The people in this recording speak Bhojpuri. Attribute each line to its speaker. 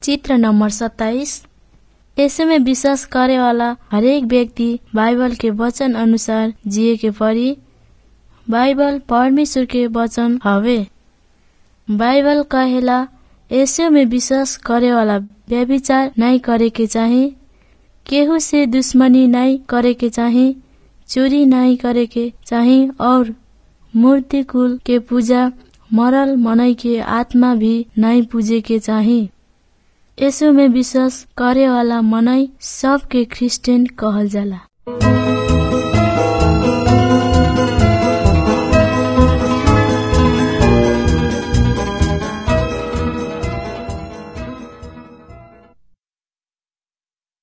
Speaker 1: चित्र नंबर सत्ताईस ऐसे में विश्वास करे वाला हरेक व्यक्ति बाइबल के वचन अनुसार जिए के पड़ी बाइबल परमेश्वर के वचन हवे बाइबल कहेला ऐसे में विश्वास करे वाला व्यभिचार नहीं करे के चाही केहू से दुश्मनी नहीं करे के चाही चोरी नहीं करे के चाही और मूर्ति कुल के पूजा मरल मनई के आत्मा भी नहीं पूजे के चाही यसो में विश्वास करे वाला मनई सबके क्रिस्चियन कहल जाला